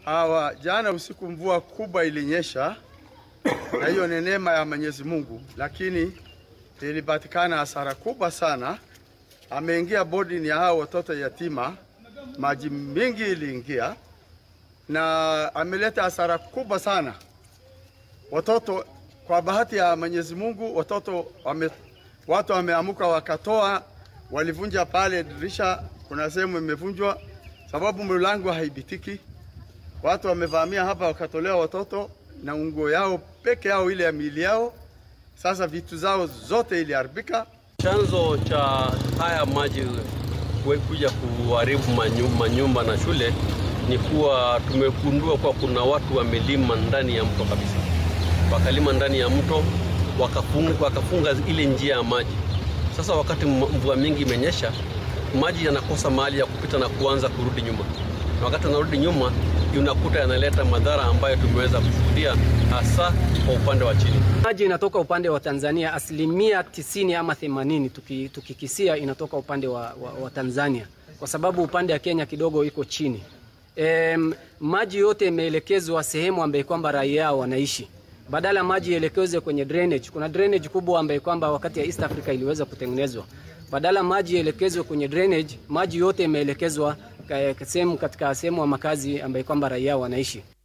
Hawa jana usiku mvua kubwa ilinyesha, na hiyo ni neema ya Mwenyezi Mungu, lakini ilipatikana hasara kubwa sana. Ameingia boarding ya hao watoto yatima, maji mingi iliingia na ameleta hasara kubwa sana. Watoto, kwa bahati ya Mwenyezi Mungu, watoto wame, watu wameamuka wakatoa, walivunja pale dirisha, kuna sehemu imevunjwa sababu mlango haibitiki. Watu wamevamia hapa wakatolewa watoto na nguo yao peke yao, ile ya miili yao. Sasa vitu zao zote iliharibika. Chanzo cha haya maji kuja kuharibu manyumba na shule ni kuwa tumegundua kuwa kuna watu wamelima ndani ya mto kabisa, wakalima ndani ya mto wakafunga, wakafunga ile njia ya maji. Sasa wakati mvua mingi imenyesha, maji yanakosa mahali ya kupita na kuanza kurudi nyuma, na wakati yanarudi nyuma unakuta yanaleta madhara ambayo tumeweza kushuhudia hasa kwa upande wa chini. Maji inatoka upande wa Tanzania asilimia tisini ama themanini tukikisia tuki inatoka upande wa, wa, wa Tanzania kwa sababu upande wa Kenya kidogo iko chini. E, maji yote imeelekezwa sehemu ambayo kwamba raia wanaishi, badala maji ielekezwe kwenye drainage. Kuna drainage kubwa ambayo kwamba wakati ya East Africa iliweza kutengenezwa, badala maji ielekezwe kwenye drainage, maji yote imeelekezwa sehemu katika sehemu ya makazi ambayo kwamba raia wanaishi.